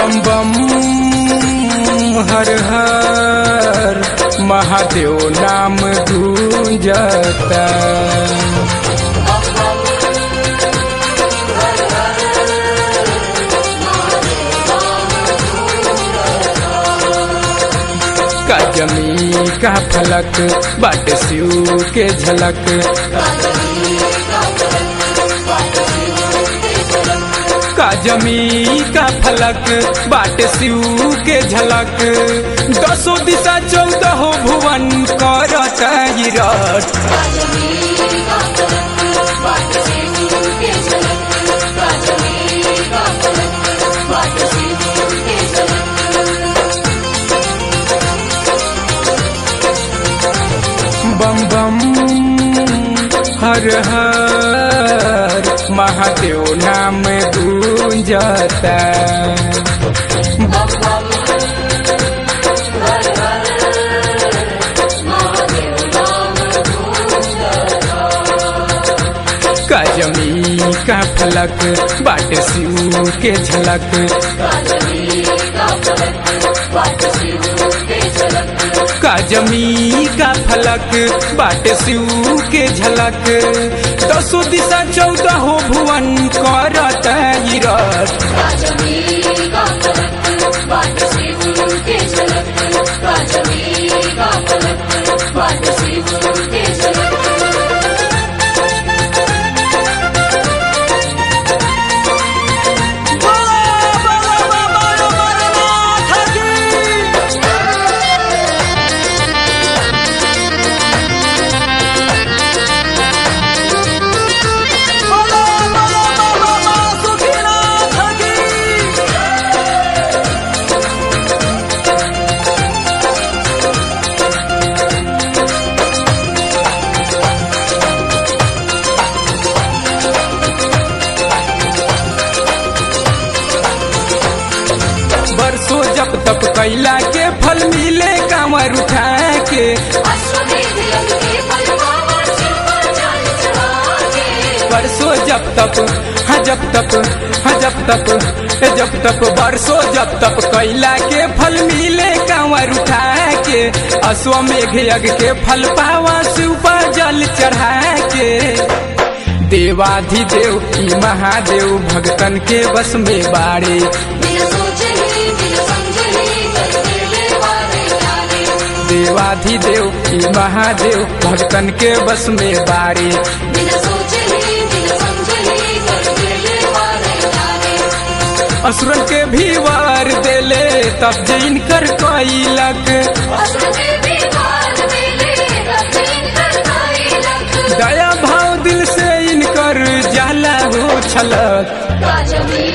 बम बम हर हर महादेव नाम गूंजता का जमी का फलक बाट शिव के झलक का जमी का फलक बाट शिव के झलक दसो दिशा चौदह भुवन करत ई रथ बम बम हर हर महादेव नाम गूंजता का जमी का फलक बाट शिव के झलक का जमी का फलक बाट शिव के झलक दसो दिशा चौदह भुवन करत ई रथ बरसों जब तप कैला के फल मिले कांवर उठा के बरसों जब तप हाँ जब तप हाँ जब तप हे जब तप बरसों जब तप कैला के फल मिले कांवर उठा के अश्वमेघ यज्ञ के फल पावा शिव पर जल चढ़ा के देवाधिदेव की महादेव भगतन के बस में बाड़े देवाधिदेव की महादेव भगतन के बस में बाड़े असुरन के भी वार देले तब जैन कर कैलक दया भाव दिल से इनकर जाला हो छलक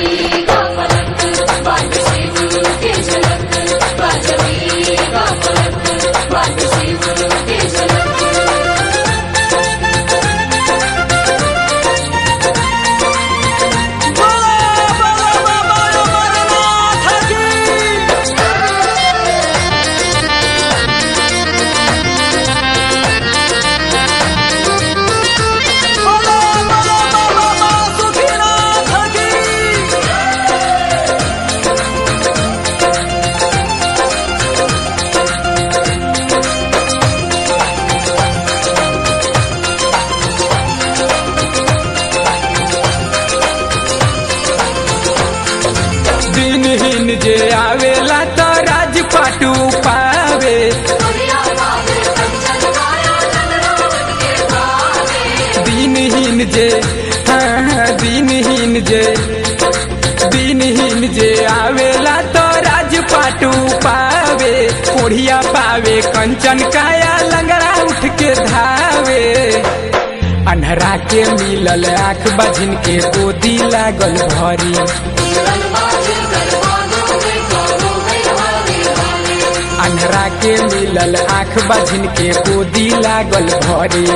दिनहीन जे आवेला तो राजपाटू पावे दिनहीन जे हाँ हाँ, दिनहीन जे दिनहीन जे आवेला तो राजपाटू पावे कोढ़िया पावे कंचन काया लंगड़ा उठ के धावे अन्हरा के मिलल आँख बझिन के गोदी लागल भरी अन्हरा के मिलल आँख बझिन के गोदी लागल भरी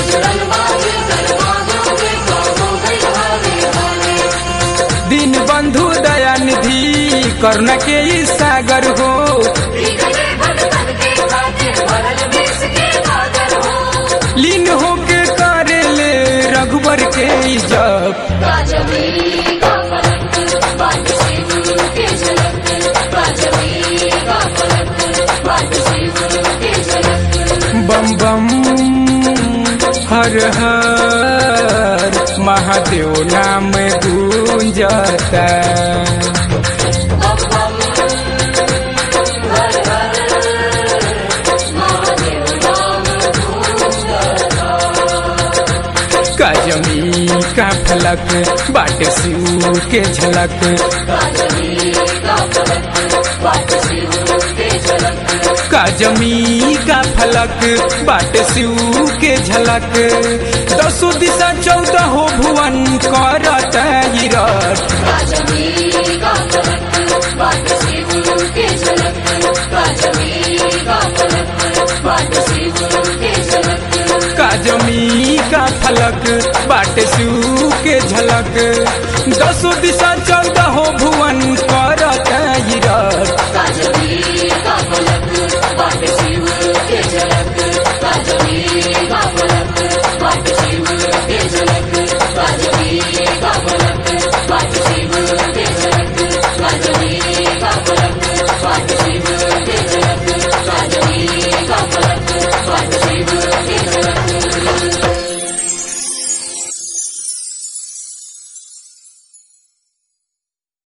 दिन बंधु दया निधि करुणा के ई सागर हो लीन होके करे ले रघुबर के ई जप राजवीर का फलक बात से गुरु के झलक हर हर महादेव नाम गूंजता काजमी का फलक बाट शिव के झलक काजमी का फलक बाट शिव के झलक दसो दिशा चौदह हो भुवन करत ई रथ काजमी का फलक बाट शिव के झलक दसो दिशा चौदह हो भुवन